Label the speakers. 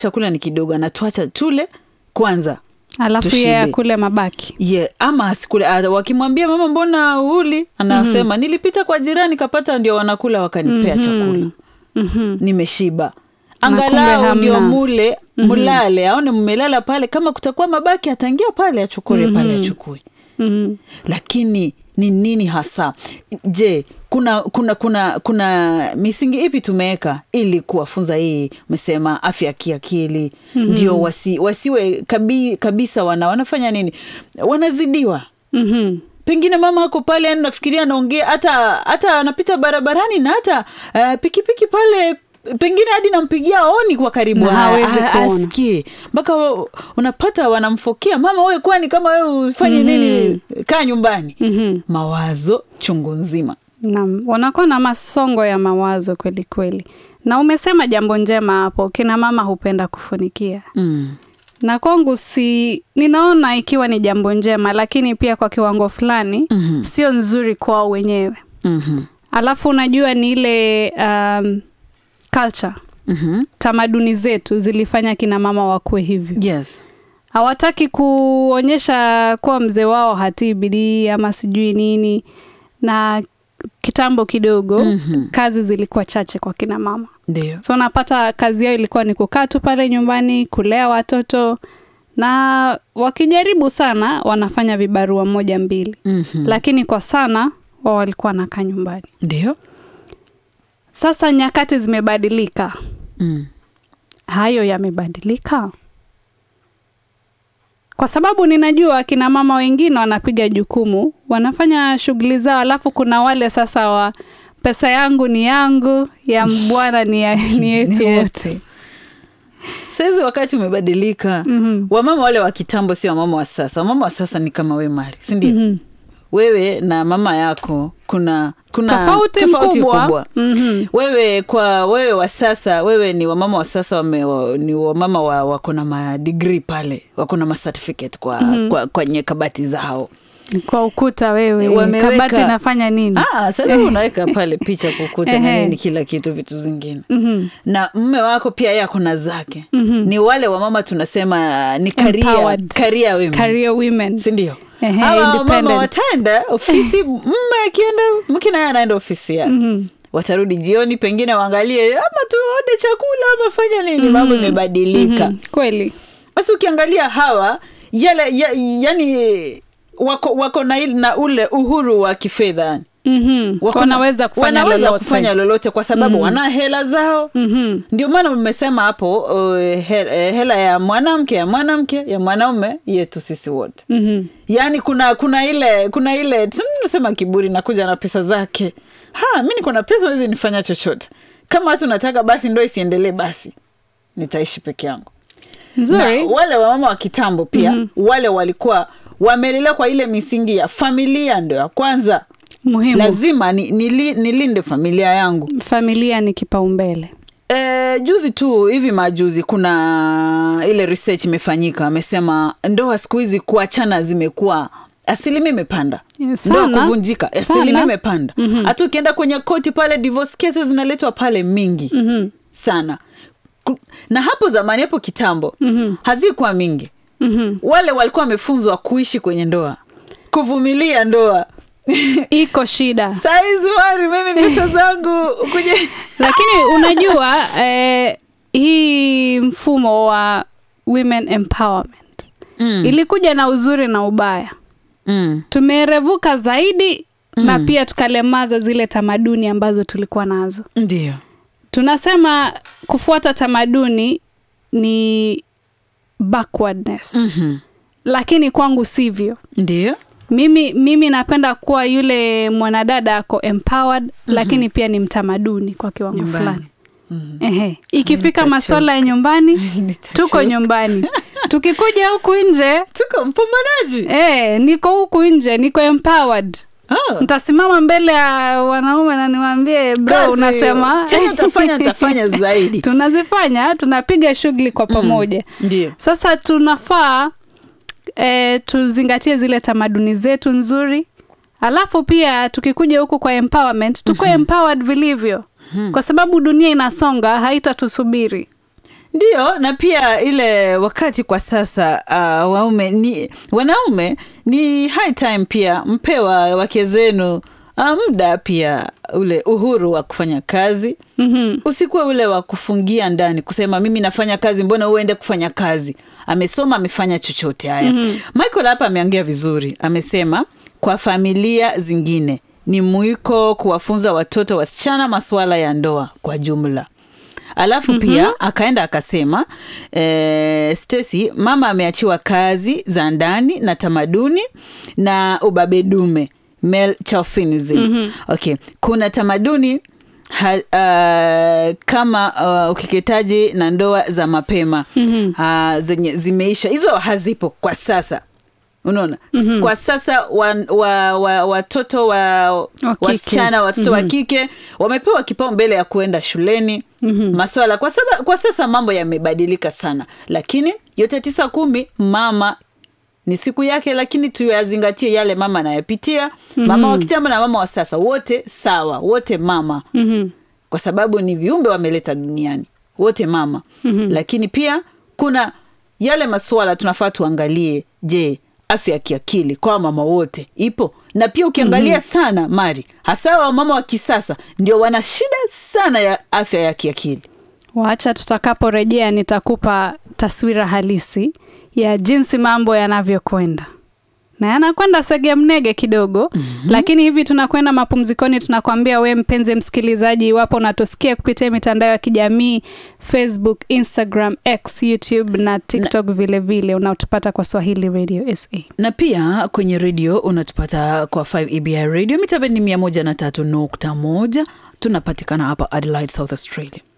Speaker 1: chakula ni kidogo anatuacha tule kwanza
Speaker 2: alafu
Speaker 1: Tushibe.
Speaker 2: yeye akule mabaki
Speaker 1: yeah, ama asikule ah, wakimwambia mama mbona uli anasema nilipita kwa jirani kapata ndio wanakula wakanipea chakula
Speaker 2: Mhm.
Speaker 1: nimeshiba
Speaker 2: Na kumbe
Speaker 1: angalau ndio
Speaker 2: hamna.
Speaker 1: mule mlale aone mmelala pale kama kutakuwa mabaki ataingia pale achukue pale achukue
Speaker 2: Mhm.
Speaker 1: lakini ni nini hasa je kuna kuna kuna kuna misingi ipi tumeweka ili kuwafunza hii umesema afya ya kiakili ndio wasi, wasiwe kabi, kabisa wana wanafanya nini wanazidiwa
Speaker 2: Mhm.
Speaker 1: pengine mama ako pale yani nafikiria anaongea hata hata anapita barabarani na hata uh, pikipiki pale pengine hadi nampigia oni kwa karibu
Speaker 2: Na
Speaker 1: ha-
Speaker 2: hawezi
Speaker 1: ha-
Speaker 2: kuona.
Speaker 1: asikie mpaka wa- unapata wanamfokea mama wewe kwani kama wewe ufanye nini kaa nyumbani
Speaker 2: Mhm.
Speaker 1: mawazo chungu nzima
Speaker 2: Naam, wanakuwa na masongo ya mawazo kweli kweli, na umesema jambo njema hapo, kina mama hupenda kufunikia
Speaker 1: mm.
Speaker 2: na kwangu si ninaona ikiwa ni jambo njema, lakini pia kwa kiwango fulani
Speaker 1: Mhm.
Speaker 2: sio nzuri kwao wenyewe.
Speaker 1: mm-hmm.
Speaker 2: Alafu unajua ni ile um, culture,
Speaker 1: Mm-hmm.
Speaker 2: tamaduni zetu zilifanya kina mama wakuwe hivyo.
Speaker 1: yes
Speaker 2: hawataki kuonyesha kuwa mzee wao hatii bidii ama sijui nini na kitambo kidogo
Speaker 1: Mhm.
Speaker 2: kazi zilikuwa chache kwa kina mama
Speaker 1: ndio
Speaker 2: so unapata kazi yao ilikuwa ni kukaa tu pale nyumbani kulea watoto na wakijaribu sana wanafanya vibarua moja mbili
Speaker 1: mm-hmm.
Speaker 2: lakini kwa sana wao walikuwa wanakaa nyumbani
Speaker 1: ndio
Speaker 2: sasa nyakati zimebadilika
Speaker 1: mm.
Speaker 2: hayo yamebadilika kwa sababu ninajua akina mama wengine wanapiga jukumu wanafanya shughuli zao alafu kuna wale sasa wa pesa yangu ni yangu ya bwana ni, ya- ni yetu
Speaker 1: Ni
Speaker 2: wote
Speaker 1: yetu. saizi wakati umebadilika
Speaker 2: Mhm.
Speaker 1: wamama wale wa kitambo sio wamama wa sasa wamama wa sasa ni kama we mari sindio
Speaker 2: Mhm.
Speaker 1: wewe na mama yako kuna kuna
Speaker 2: tofauti, mkubwa, Mhm.
Speaker 1: wewe kwa wewe wa sasa wewe ni wamama wa sasa wame, wa, ni wamama wa, wako na madigri pale wako na macertificate kwa, kwa kwenye kabati zao
Speaker 2: kwa ukuta wewe
Speaker 1: Wameweka-
Speaker 2: kabati inafanya nini
Speaker 1: ah, sasa unaweka pale picha kukuta na
Speaker 2: Ehe.
Speaker 1: nini kila kitu vitu zingine
Speaker 2: Mhm.
Speaker 1: na mme wako pia yeye akona zake ni wale wamama tunasema ni career,
Speaker 2: Empowered.
Speaker 1: career women
Speaker 2: career women
Speaker 1: sindio
Speaker 2: Ehe,
Speaker 1: hawa mama
Speaker 2: independent.
Speaker 1: wataenda ofisi mme akienda mke naye anaenda ofisi yake
Speaker 2: Mhm.
Speaker 1: watarudi jioni pengine waangalie ama tuone chakula ama fanya nini mambo imebadilika
Speaker 2: Mhm. kweli
Speaker 1: basi ukiangalia hawa yale ya, yani wako, wako na, il- na ule uhuru wa kifedha yani.
Speaker 2: Mhm.
Speaker 1: Wako na-
Speaker 2: wanaweza kufanya
Speaker 1: wanaweza
Speaker 2: lolote
Speaker 1: kufanya lolote kwa sababu wana hela zao
Speaker 2: Mhm.
Speaker 1: ndio maana umesema hapo uh, he, eh, hela ya mwanamke ya mwanamke ya mwanaume yetu sisi wote
Speaker 2: Mhm.
Speaker 1: yaani kuna kuna ile kuna ile tunasema kiburi nakuja na pesa zake ha mi niko na pesa wezi nifanya chochote kama watu nataka basi ndo isiendelee basi nitaishi peke yangu na
Speaker 2: nzuri
Speaker 1: wale wamama wa kitambo pia mm-hmm. wale walikuwa wamelelewa kwa ile misingi ya familia ndo ya kwanza
Speaker 2: muhimu
Speaker 1: lazima ni, nili, nilinde familia yangu
Speaker 2: familia ni kipaumbele
Speaker 1: E, juzi tu hivi majuzi kuna ile research imefanyika amesema ndoa siku hizi kuachana zimekuwa asilimia imepanda
Speaker 2: Yeah,
Speaker 1: ndoa
Speaker 2: sana.
Speaker 1: kuvunjika
Speaker 2: Sana.
Speaker 1: asilimia imepanda hata ukienda kwenye koti pale divorce cases zinaletwa pale mingi
Speaker 2: Mhm.
Speaker 1: sana Ku- na hapo zamani hapo kitambo
Speaker 2: Mhm.
Speaker 1: hazikuwa mingi
Speaker 2: Mhm.
Speaker 1: wale walikuwa wamefunzwa kuishi kwenye ndoa kuvumilia ndoa
Speaker 2: iko shida
Speaker 1: saizi mari mimi pesa zangu kuja
Speaker 2: lakini unajua eh, hii mfumo wa women empowerment
Speaker 1: mm.
Speaker 2: ilikuja na uzuri na ubaya
Speaker 1: mm.
Speaker 2: tumerevuka zaidi na pia tukalemaza zile tamaduni ambazo tulikuwa nazo
Speaker 1: ndio
Speaker 2: tunasema kufuata tamaduni ni backwardness
Speaker 1: Mhm.
Speaker 2: lakini kwangu sivyo
Speaker 1: ndio
Speaker 2: mimi mimi napenda kuwa yule mwanadada ako empowered lakini pia ni mtamaduni kwa kiwango
Speaker 1: Nyumbani.
Speaker 2: fulani Ehe. ikifika
Speaker 1: Nitachoka.
Speaker 2: maswala ya nyumbani
Speaker 1: Nitachoka.
Speaker 2: tuko nyumbani tukikuja huku nje
Speaker 1: tuko mpambanaji
Speaker 2: eh, niko huku nje niko empowered
Speaker 1: Ah,
Speaker 2: ntasimama mbele ya wanaume na niwaambie bro
Speaker 1: kazi.
Speaker 2: unasema
Speaker 1: chenye utafanya nitafanya zaidi
Speaker 2: tunazifanya tunapiga shughuli kwa pamoja
Speaker 1: ndio
Speaker 2: sasa tunafaa e, tuzingatie zile tamaduni zetu nzuri alafu pia tukikuja huku kwa empowerment tukuwe empowered vilivyo kwa sababu dunia inasonga haitatusubiri
Speaker 1: Ndiyo, na pia ile wakati kwa sasa uh, waume ni wanaume ni high time pia mpewa wake zenu uh, muda pia ule uhuru wa kufanya kazi
Speaker 2: mm-hmm.
Speaker 1: usikuwe ule wa kufungia ndani kusema mimi nafanya kazi mbona uende kufanya kazi amesoma amefanya chochote haya mm-hmm. michael hapa ameongea vizuri amesema kwa familia zingine ni mwiko kuwafunza watoto wasichana masuala ya ndoa kwa jumla alafu mm-hmm. pia akaenda akasema eh, Stacy mama ameachiwa kazi za ndani na tamaduni na ubabedume male chauvinism mm-hmm. okay kuna tamaduni ha, uh, kama uh, ukeketaji na ndoa za mapema mm-hmm. uh, zenye zimeisha hizo hazipo kwa sasa unaona mm-hmm. kwa sasa watoto wa, wa, watoto wa,
Speaker 2: kike.
Speaker 1: wasichana watoto mm-hmm. wa kike wamepewa kipao mbele ya kuenda shuleni mm-hmm. maswala kwa, saba, kwa sasa mambo yamebadilika sana lakini yote tisa kumi mama ni siku yake lakini tuyazingatie yale mama anayopitia mm-hmm. mama wa kitambo na mama wa sasa wote sawa wote mama
Speaker 2: Mm-hmm.
Speaker 1: kwa sababu ni viumbe wameleta duniani wote mama mm-hmm. lakini pia kuna yale masuala tunafaa tuangalie je afya ya kiakili kwa mama wote ipo na pia ukiangalia mm-hmm. sana mari hasa wamama wa kisasa ndio wana shida sana ya afya ya kiakili
Speaker 2: Wacha tutakaporejea nitakupa taswira halisi ya jinsi mambo yanavyokwenda na yanakwenda sege mnege kidogo mm-hmm. lakini hivi tunakwenda mapumzikoni tunakwambia we mpenzi msikilizaji iwapo unatusikia kupitia mitandao ya kijamii facebook instagram x youtube na tiktok vilevile vile, unatupata kwa swahili radio sa
Speaker 1: na pia kwenye redio unatupata kwa 5 ebi radio mitabendi mia moja na tatu nukta moja tunapatikana hapa adelaide south australia